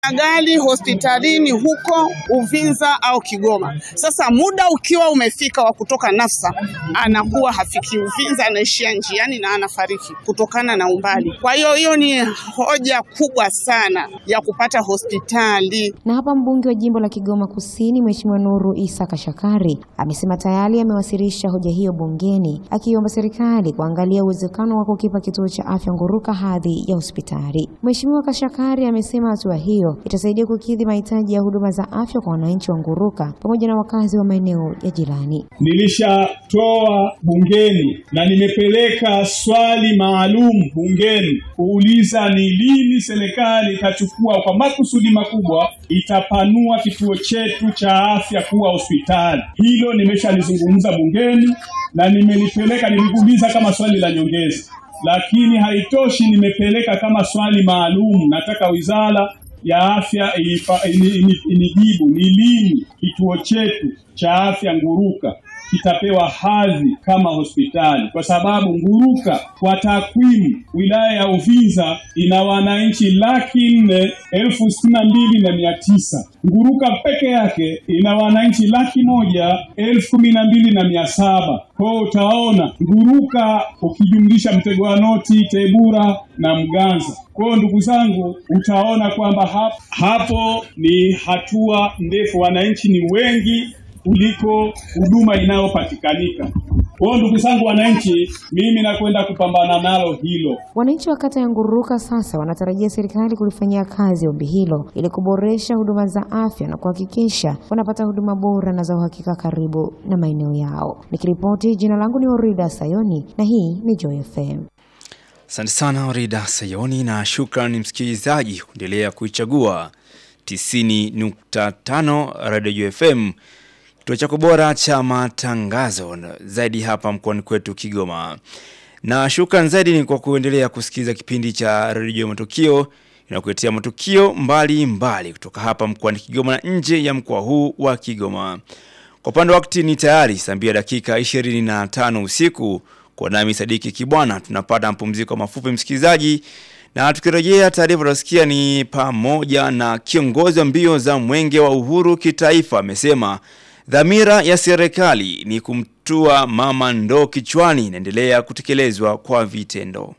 gari hospitalini huko Uvinza au Kigoma. Sasa muda ukiwa umefika wa kutoka Nafsa, anakuwa hafiki Uvinza, anaishia njiani na anafariki kutokana na umbali. Kwa hiyo hiyo ni hoja kubwa sana ya kupata hospitali. Na hapa mbunge wa jimbo la Kigoma Kusini Mheshimiwa Nuru Isa Kashakari amesema tayari amewasilisha hoja hiyo bungeni akiomba serikali kuangalia uwezekano wa kukipa kituo cha afya Nguruka hadhi ya hospitali. Mheshimiwa Kashakari amesema hatua hiyo itasaidia kukidhi mahitaji ya huduma za afya kwa wananchi wa Nguruka pamoja na wakazi wa maeneo ya jirani. Nilishatoa bungeni na nimepeleka swali maalum bungeni kuuliza ni lini serikali itachukua kwa makusudi makubwa itapanua kituo chetu cha afya kuwa hospitali. Hilo nimeshalizungumza bungeni na nimelipeleka, nilikuuliza kama swali la nyongeza, lakini haitoshi, nimepeleka kama swali maalum. Nataka wizara ya afya inipa- ini- ini- inijibu ni lini kituo chetu cha afya Nguruka kitapewa hadhi kama hospitali, kwa sababu Nguruka kwa takwimu, wilaya ya Uvinza ina wananchi laki nne elfu sitini na mbili na mia tisa. Nguruka peke yake ina wananchi laki moja elfu kumi na mbili na mia saba. Kwa hiyo utaona Nguruka ukijumlisha Mtego wa Noti, Tebura na Mganza. Kwa hiyo ndugu zangu, utaona kwamba hap, hapo ni hatua ndefu, wananchi ni wengi kuliko huduma inayopatikanika. Kwa hiyo ndugu zangu wananchi, mimi nakwenda kupambana nalo hilo. Wananchi wa kata ya Nguruka sasa wanatarajia serikali kulifanyia kazi ombi hilo ili kuboresha huduma za afya na kuhakikisha wanapata huduma bora na za uhakika karibu na maeneo yao. Nikiripoti, jina langu ni Orida Sayoni na hii ni Joy FM. Asante sana Orida Sayoni na shukrani msikilizaji kuendelea kuichagua 90.5 Radio FM kituo chako bora cha matangazo na zaidi hapa mkoani kwetu Kigoma. Na shukrani zaidi ni kwa kuendelea kusikiliza kipindi cha Radio Matukio inakuletea matukio mbali mbali kutoka hapa mkoani Kigoma na nje ya mkoa huu wa Kigoma. Kwa upande wa wakati ni tayari saa mbili dakika 25 usiku kwa nami Sadiki Kibwana tunapata mapumziko mafupi msikilizaji na tukirejea taarifa tunasikia ni pamoja na kiongozi wa mbio za mwenge wa uhuru kitaifa amesema dhamira ya serikali ni kumtua mama ndoo kichwani inaendelea kutekelezwa kwa vitendo.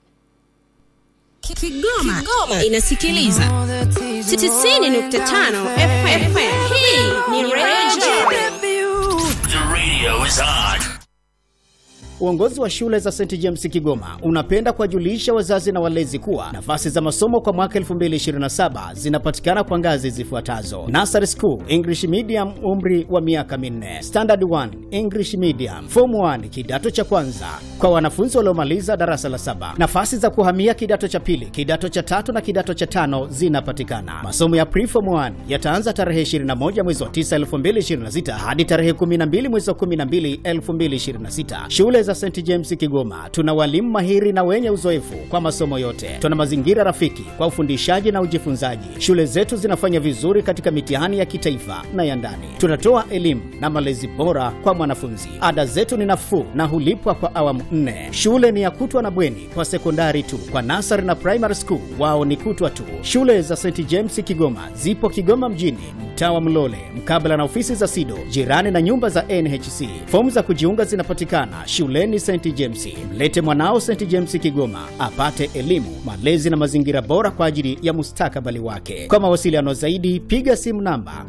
Kigoma, Kigoma inasikiliza 90.5 FM. Hii ni Radio The radio is on. Uongozi wa shule za St James Kigoma unapenda kuwajulisha wazazi na walezi kuwa nafasi za masomo kwa mwaka 2027 zinapatikana kwa ngazi zifuatazo: Nursery School English Medium, umri wa miaka minne; Standard 1 English Medium; Form 1 kidato cha kwanza kwa wanafunzi waliomaliza darasa la saba. Nafasi za kuhamia kidato cha pili, kidato cha tatu na kidato cha tano zinapatikana. Masomo ya Pre-Form 1 yataanza tarehe 21 mwezi wa 9 2026 hadi tarehe 12 mwezi wa 12 2026. Shule za St James Kigoma tuna walimu mahiri na wenye uzoefu kwa masomo yote. Tuna mazingira rafiki kwa ufundishaji na ujifunzaji. Shule zetu zinafanya vizuri katika mitihani ya kitaifa na ya ndani. Tunatoa elimu na malezi bora kwa mwanafunzi. Ada zetu ni nafuu na hulipwa kwa awamu nne. Shule ni ya kutwa na bweni kwa sekondari tu. Kwa nasari na primary school wao ni kutwa tu. Shule za St James Kigoma zipo Kigoma mjini, mtaa wa Mlole, mkabala na ofisi za SIDO, jirani na nyumba za NHC. Fomu za kujiunga zinapatikana shuleni St James. Mlete mwanao St James Kigoma apate elimu, malezi na mazingira bora kwa ajili ya mustakabali wake. Kwa mawasiliano zaidi, piga simu namba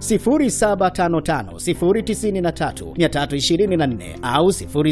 0755093324 au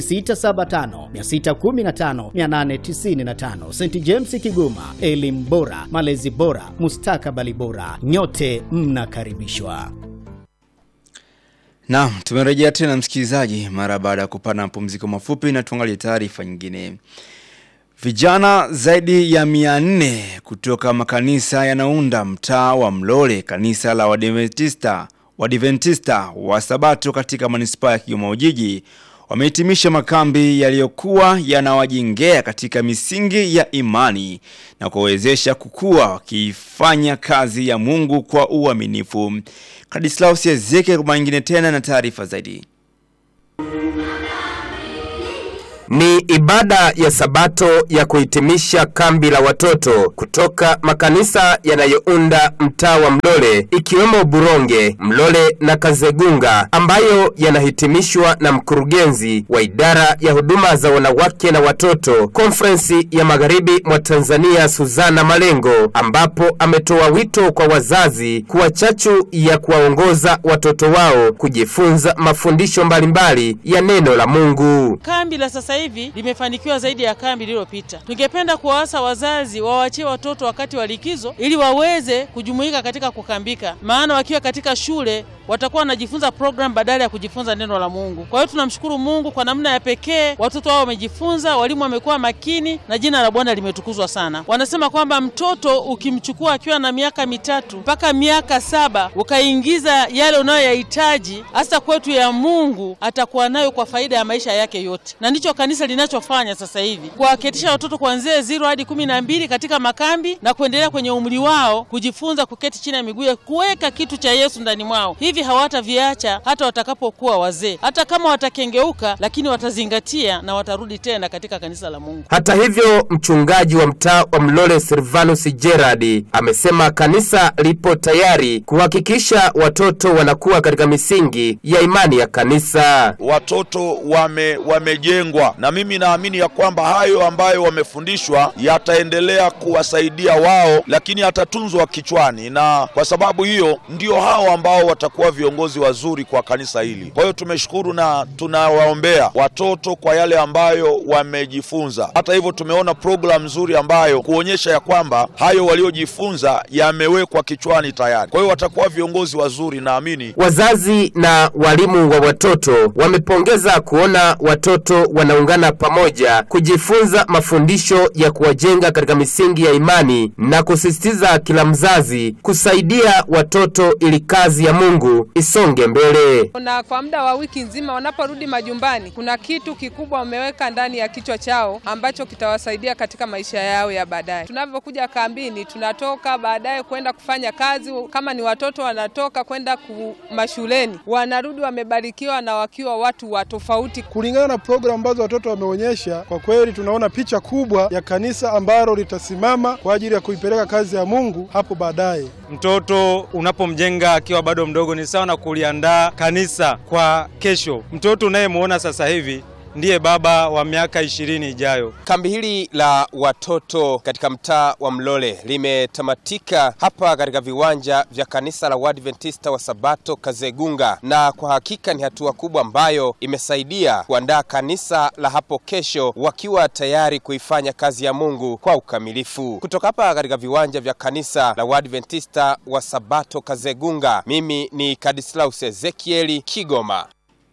0675615895. St James Kigoma, elimu bora, malezi bora, mustakabali bora. Nyote mnakaribishwa. Naam, tumerejea tena msikilizaji mara baada ya kupata mapumziko mafupi na tuangalie taarifa nyingine. Vijana zaidi ya mia nne kutoka makanisa yanaunda mtaa wa Mlole, kanisa la Wadventista Wadventista wa Sabato katika manispaa ya Kigoma Ujiji wamehitimisha makambi yaliyokuwa yanawajengea katika misingi ya imani na kuwawezesha kukua wakifanya kazi ya Mungu kwa uaminifu. Kadislaus Ezekiel kwa mara nyingine tena na taarifa zaidi. Ni ibada ya Sabato ya kuhitimisha kambi la watoto kutoka makanisa yanayounda mtaa wa Mlole ikiwemo Buronge, Mlole na Kazegunga ambayo yanahitimishwa na mkurugenzi wa idara ya huduma za wanawake na watoto konferensi ya magharibi mwa Tanzania Suzana Malengo, ambapo ametoa wito kwa wazazi kuwa chachu ya kuwaongoza watoto wao kujifunza mafundisho mbalimbali ya neno la Mungu. Kambi la sasa hivi limefanikiwa zaidi ya kambi lililopita. Tungependa kuwaasa wazazi wawachie watoto wakati wa likizo ili waweze kujumuika katika kukambika, maana wakiwa katika shule watakuwa wanajifunza program badala ya kujifunza neno la Mungu. Kwa hiyo tunamshukuru Mungu kwa namna ya pekee, watoto wao wamejifunza, walimu wamekuwa makini na jina la Bwana limetukuzwa sana. Wanasema kwamba mtoto ukimchukua akiwa na miaka mitatu mpaka miaka saba ukaingiza yale unayoyahitaji hasa kwetu ya Mungu, atakuwa nayo kwa faida ya maisha yake yote, na ndicho kanisa linachofanya sasa hivi, kuwaketisha watoto kuanzia zero hadi kumi na mbili katika makambi na kuendelea kwenye umri wao kujifunza kuketi chini ya miguu ya kuweka kitu cha Yesu ndani mwao hivi hawataviacha hata watakapokuwa wazee. Hata kama watakengeuka, lakini watazingatia na watarudi tena katika kanisa la Mungu. Hata hivyo, mchungaji wa mtaa wa Mlole Silvanus Gerard amesema kanisa lipo tayari kuhakikisha watoto wanakuwa katika misingi ya imani ya kanisa. Watoto wame wamejengwa, na mimi naamini ya kwamba hayo ambayo wamefundishwa yataendelea kuwasaidia wao, lakini yatatunzwa kichwani, na kwa sababu hiyo ndio hao ambao watakuwa viongozi wazuri kwa kanisa hili. Kwa hiyo tumeshukuru na tunawaombea watoto kwa yale ambayo wamejifunza. Hata hivyo, tumeona programu nzuri ambayo kuonyesha ya kwamba hayo waliojifunza yamewekwa kichwani tayari. Kwa hiyo watakuwa viongozi wazuri, naamini. Wazazi na walimu wa watoto wamepongeza kuona watoto wanaungana pamoja kujifunza mafundisho ya kuwajenga katika misingi ya imani na kusisitiza kila mzazi kusaidia watoto ili kazi ya Mungu isonge mbele. Na kwa muda wa wiki nzima wanaporudi majumbani, kuna kitu kikubwa wameweka ndani ya kichwa chao ambacho kitawasaidia katika maisha yao ya baadaye. Tunavyokuja kambini, tunatoka baadaye kwenda kufanya kazi. Kama ni watoto wanatoka kwenda mashuleni, wanarudi wamebarikiwa na wakiwa watu wa tofauti. Kulingana na programu ambazo watoto wameonyesha, kwa kweli tunaona picha kubwa ya kanisa ambalo litasimama kwa ajili ya kuipeleka kazi ya Mungu hapo baadaye. Mtoto unapomjenga akiwa bado mdogo ni sawa na kuliandaa kanisa kwa kesho. Mtoto unayemwona sasa hivi ndiye baba wa miaka ishirini ijayo. Kambi hili la watoto katika mtaa wa Mlole limetamatika hapa katika viwanja vya kanisa la Waadventista wa Sabato Kazegunga, na kwa hakika ni hatua kubwa ambayo imesaidia kuandaa kanisa la hapo kesho wakiwa tayari kuifanya kazi ya Mungu kwa ukamilifu. Kutoka hapa katika viwanja vya kanisa la Waadventista wa Sabato Kazegunga, mimi ni Kadislaus Ezekieli Kigoma.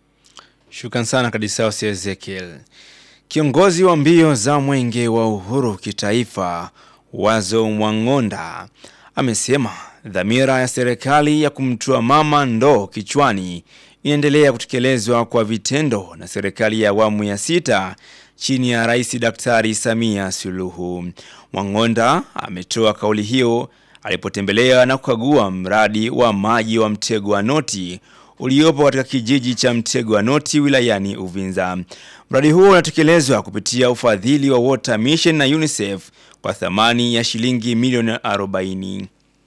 Shukran sana Kadisaus Ezekiel. Kiongozi wa mbio za mwenge wa uhuru kitaifa Wazo Mwang'onda amesema dhamira ya serikali ya kumtua mama ndoo kichwani inaendelea kutekelezwa kwa vitendo na serikali ya awamu ya sita chini ya Rais Daktari Samia Suluhu. Mwang'onda ametoa kauli hiyo alipotembelea na kukagua mradi wa maji wa Mtego wa Noti uliopo katika kijiji cha Mtego wa Noti wilayani Uvinza. Mradi huo unatekelezwa kupitia ufadhili wa Water Mission na UNICEF kwa thamani ya shilingi milioni 40.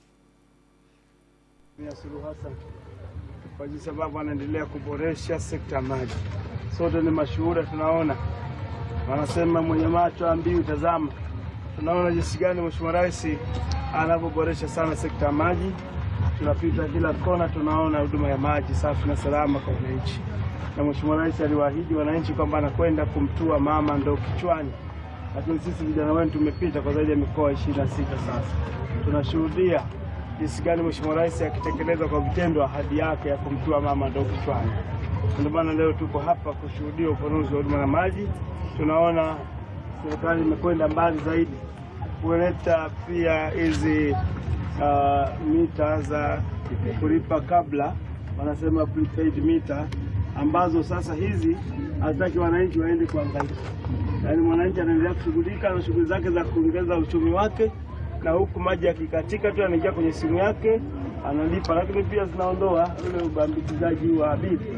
Kwa sababu anaendelea kuboresha sekta ya maji. Sote ni mashuhuda, tunaona wanasema mwenye macho ambiwi tazama. Tunaona jinsi gani Mheshimiwa Rais anavyoboresha sana sekta ya maji tunapita kila kona, tunaona huduma ya maji safi na salama kwa wananchi, na Mheshimiwa Rais aliwaahidi wananchi kwamba anakwenda kumtua mama ndoo kichwani, lakini sisi vijana wenu tumepita kwa zaidi ya mikoa ishirini na sita sasa, tunashuhudia jinsi gani Mheshimiwa Rais akitekeleza kwa vitendo ahadi yake ya kumtua mama ndoo kichwani. Ndio maana leo tuko hapa kushuhudia upanuzi wa huduma ya maji. Tunaona serikali imekwenda mbali zaidi kuleta pia hizi uh, mita za kulipa kabla, wanasema prepaid mita, ambazo sasa hizi hataki wananchi waende kuangalia, yaani mwananchi anaendelea kushughulika na shughuli zake za kuongeza uchumi wake, na huku maji yakikatika tu anaingia kwenye simu yake analipa, lakini pia zinaondoa ule ubambikizaji wa bili.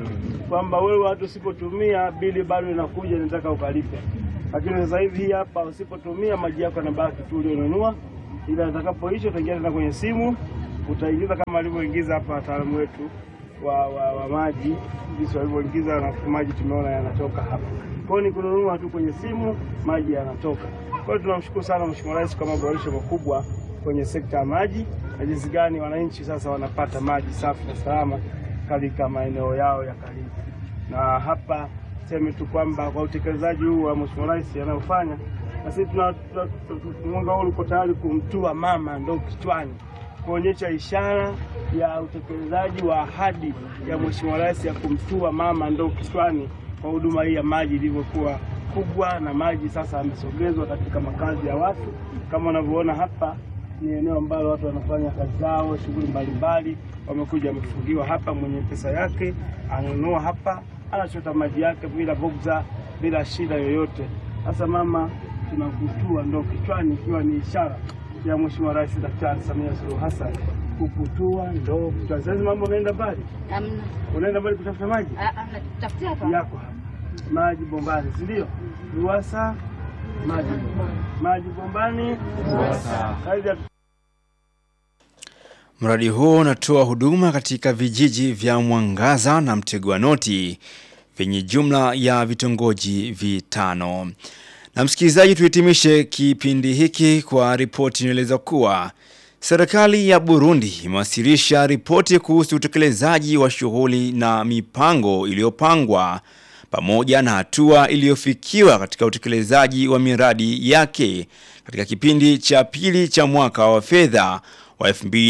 kwamba wewe hata usipotumia bili bado inakuja, nataka ukalipe. Lakini sasa hivi hii hapa, usipotumia maji yako yanabaki tu ulionunua, ila atakapoisha utaingia tena kwenye simu, utaingiza kama alivyoingiza hapa wataalamu wetu wa, wa, wa maji, jinsi walivyoingiza na maji tumeona yanatoka hapa. Kwa hiyo ni kununua tu kwenye simu, maji yanatoka. Kwa hiyo tunamshukuru sana Mheshimiwa Rais kwa maboresho makubwa kwenye sekta ya maji na jinsi gani wananchi sasa wanapata maji safi na salama katika maeneo yao ya karibu. Na hapa seme tu kwamba kwa utekelezaji huu wa Mheshimiwa Rais anayofanya, na sisi tuna tuna- tuna- mwanga huu uko tayari kumtua mama ndoo kichwani kuonyesha ishara ya utekelezaji wa ahadi ya Mheshimiwa Rais ya kumtua mama ndoo kichwani kwa huduma hii ya maji ilivyokuwa kubwa, na maji sasa yamesogezwa katika makazi ya watu. Kama unavyoona hapa, ni eneo ambalo watu wanafanya kazi zao, shughuli mbalimbali, wamekuja wamefungiwa hapa. Mwenye pesa yake ananunua hapa, anachota maji yake bila bugza, bila shida yoyote. Sasa mama, tunakutua ndoo kichwani, ikiwa ni ishara ya Mheshimiwa Rais Daktari Samia Suluhu Hassan kukutua ndoo kichwani. Sasa mambo unaenda mbali, unaenda mbali kutafuta maji yako hapa, maji bombani, si ndio? RUWASA maji bombani, maji bombani, RUWASA. Kazi ya Mradi huo unatoa huduma katika vijiji vya Mwangaza na Mtegwa Noti vyenye jumla ya vitongoji vitano. Na msikilizaji, tuhitimishe kipindi hiki kwa ripoti inaeleza kuwa serikali ya Burundi imewasilisha ripoti kuhusu utekelezaji wa shughuli na mipango iliyopangwa pamoja na hatua iliyofikiwa katika utekelezaji wa miradi yake katika kipindi cha pili cha mwaka wa fedha wa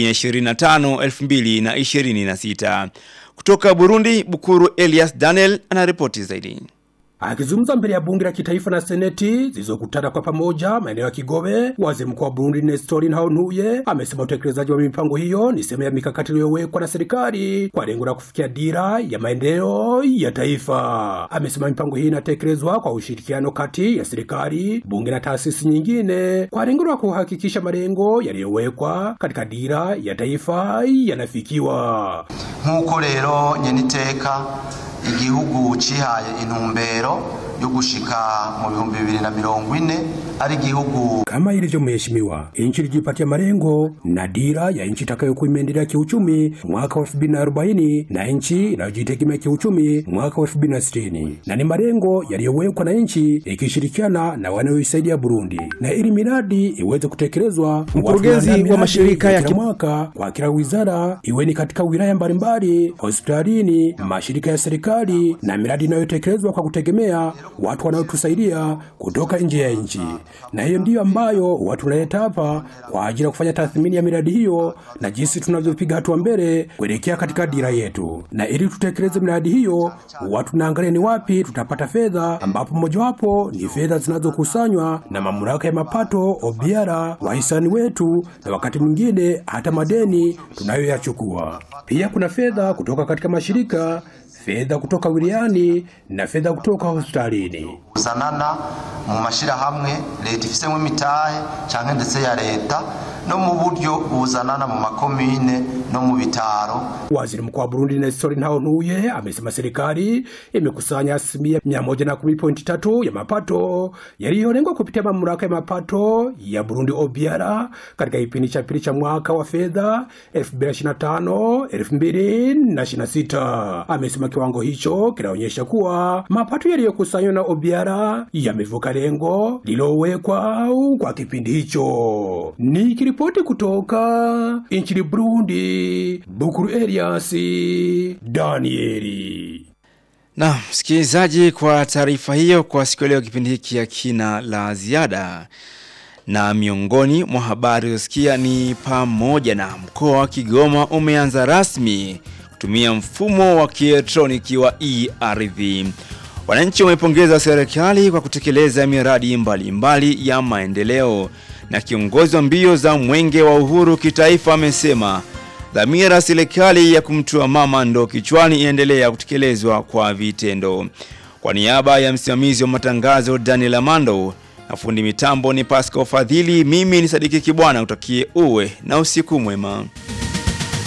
2025-2026. Kutoka Burundi, Bukuru Elias Daniel anaripoti zaidi. Akizungumza mbele ya bunge la kitaifa na seneti zilizokutana kwa pamoja maeneo ya Kigobe, waziri mkuu wa Burundi Nestor Ntahontuye amesema utekelezaji wa mipango hiyo ni sehemu ya mikakati iliyowekwa na serikali kwa lengo la kufikia dira ya maendeleo ya taifa. Amesema mipango hii inatekelezwa kwa ushirikiano kati ya serikali, bunge na taasisi nyingine kwa lengo la kuhakikisha malengo yaliyowekwa katika dira ya taifa yanafikiwa. nk'uko rero nyeniteka igihugu cihaye intumbero yo gushika mu bihumbi bibiri na mirongo ine ari igihugu kama ilivyo mheshimiwa, nchi ilijipatia malengo na dira ya nchi itakayokuwa imeendelea kiuchumi mwaka wa 2040 na nchi inayojitegemea kiuchumi mwaka wa 2060 na ni malengo yaliyowekwa na nchi ikishirikiana na wanaoisaidia Burundi, na ili miradi iweze kutekelezwa, Mkurugenzi watu wanaandaa wa mashirika ya kila ki- mwaka kwa kila wizara, iwe ni katika wilaya mbalimbali, hospitalini, mashirika ya serikali na miradi inayotekelezwa kwa kutegemea watu wanaotusaidia kutoka nje ya nchi, na hiyo ndiyo ambayo watu tunaleta hapa kwa ajili ya kufanya tathmini ya miradi hiyo na jinsi tunavyopiga hatua mbele kuelekea katika dira yetu. Na ili tutekeleze miradi hiyo, watu tunaangalia ni wapi tutapata fedha, ambapo mojawapo ni fedha zinazokusanywa na mamlaka ya mapato OBR, wahisani wetu, na wakati mwingine hata madeni tunayoyachukua. Pia kuna fedha kutoka katika mashirika, fedha kutoka wilayani na fedha kutoka hospitalini. kuzanana mu mashirahamwe leta ifisemo imitahe canke ndetse ya leta no mu buryo buzanana mu makomine no mu bitaro Waziri Mkuu wa Burundi Nestor Ntahontuye amesema serikali imekusanya asilimia 110.3 ya mapato yaliyolengwa kupitia mamlaka ya mapato ya Burundi OBR katika kipindi cha pili cha mwaka wa fedha 2025-2026. Amesema kiwango hicho kinaonyesha kuwa mapato yaliyokusanywa na OBR yamevuka lengo lililowekwa kwa kipindi hicho. Nikiripoti kutoka nchini Burundi, Bukuru Elias Danieli. Na msikilizaji, kwa taarifa hiyo, kwa siku ya leo kipindi hiki ya kina la ziada, na miongoni mwa habari usikia ni pamoja na mkoa wa Kigoma umeanza rasmi kutumia mfumo wa kielektroniki wa e-ardhi. Wananchi wamepongeza serikali kwa kutekeleza miradi mbalimbali mbali ya maendeleo, na kiongozi wa mbio za mwenge wa uhuru kitaifa amesema dhamira serikali ya kumtua mama ndo kichwani inaendelea kutekelezwa kwa vitendo. Kwa niaba ya msimamizi wa matangazo Daniel Amando na fundi mitambo ni Pascal Fadhili, mimi ni Sadiki Kibwana, utakie uwe na usiku mwema.